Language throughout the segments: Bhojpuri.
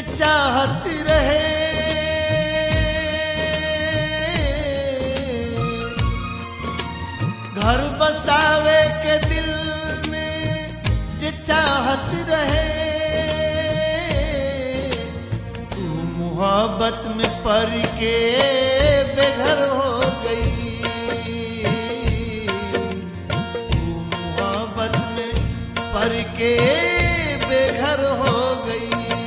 चाहत रहे घर बसावे के दिल में जे चाहत रहे तू मोहब्बत में पड़ के बेघर हो गई तू मोहब्बत में पड़ के बेघर हो गई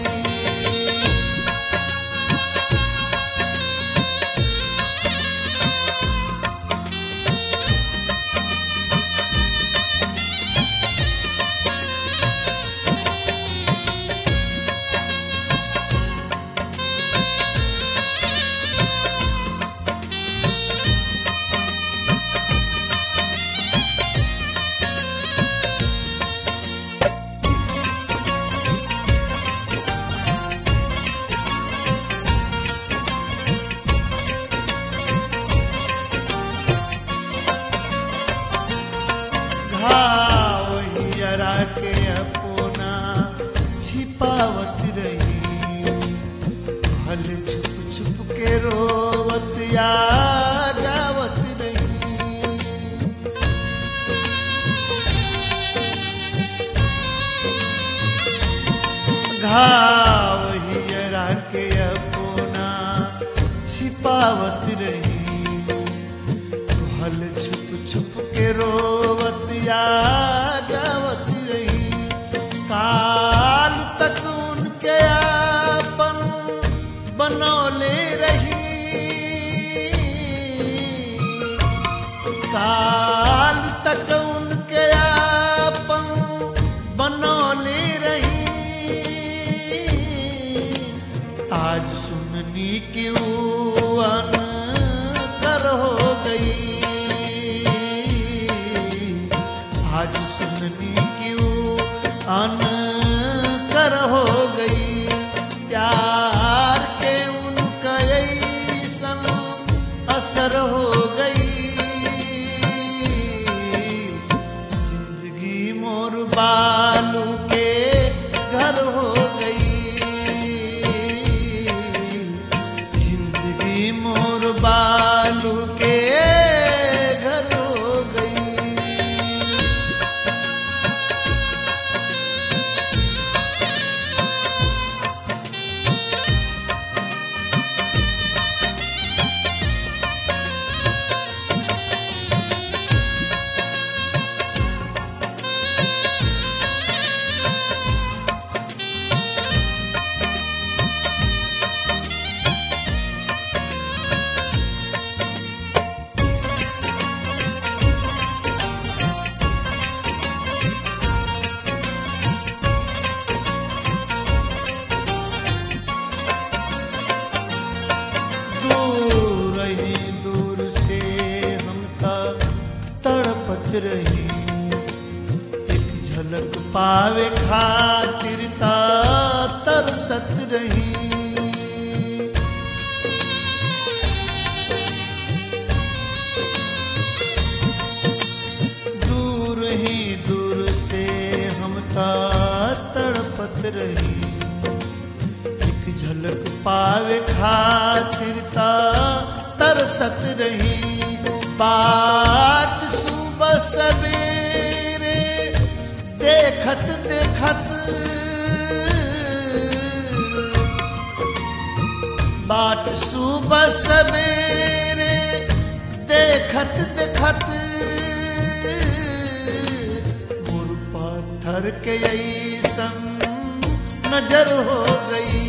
घाव हियरा के अपना छिपावत रही हल छुप छुप के रोवत या गावत रही घाव हियरा के अपना छिपावत रही हल छुप छुप के रोवत या गावत रही काल तक उनके आपन बनौले रही काल तक उनके आपन बनौले रही आज सुननी की वन कर हो गई आज सुननी की अन कर हो गई प्यार के उनका ऐसन असर हो गई जिंदगी मोर बालू के घर हो गई जिंदगी मोर बालू के घर हो गई दूर रही दूर से हम तक तड़पत रही एक झलक पावे खातिर ता तरसत रही दूर ही दूर से हम ता तड़पत रही एक झलक पावे खातिर ता तरसत रही बाट सुबह सवेरे देखत देखत बाट सुबह सवेरे देखत देखत मोर पत्थर के ऐसन नजर हो गई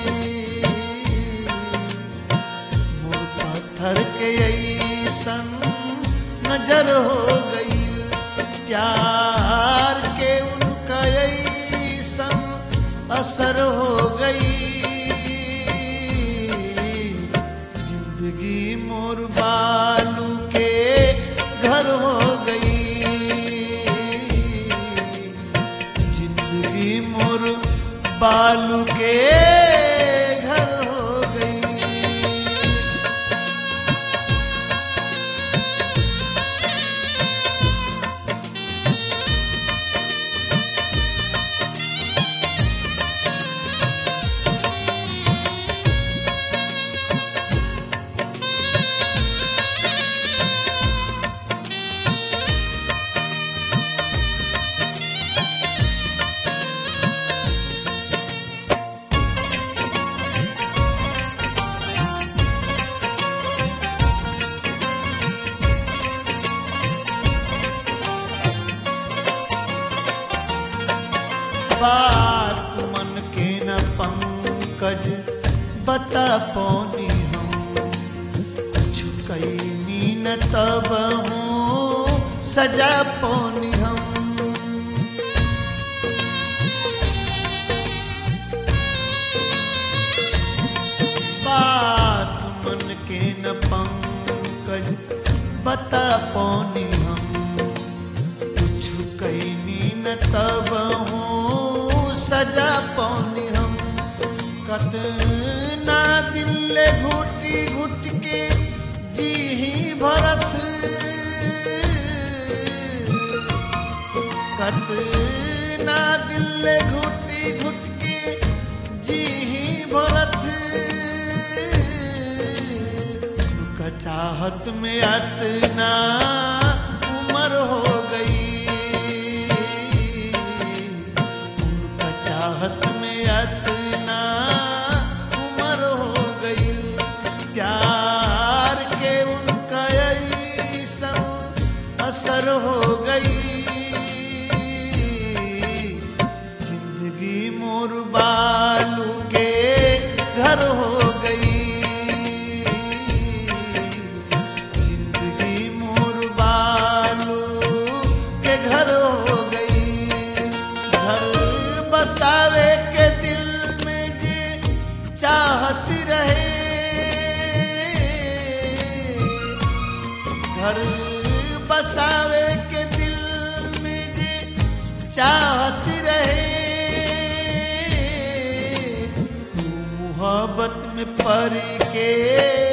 मोर पत्थर के ऐसन नजर हो गई प्यार के उनका ऐसन असर हो गई जिंदगी मोर बालू के घर हो गई जिंदगी मोर बालू के घर हो गई पंकज बता पौनी हम कुछ कैनी न तब हूँ सजा पौनी हम बात मन के न पंकज बता पौनी हम कुछ कैनी न तब हूँ सजा पौनी हम कतना दिल घुटी घुट के जी ही भरत कतना दिल घुटी घुट के जी ही भरत उनका चाहत में अतना उम्र हो गई उनका चाहत में अतना उम्र हो गई प्यार के उनका ऐसा असर हो गई जिंदगी मोर बालू के घर हो गई जिंदगी मोर बालू के घर हो गई घर बसावे के दिल में जे चाहत रहे घर बसावे के दिल में जे चाहत रहे तू मोहब्बत में पड़ के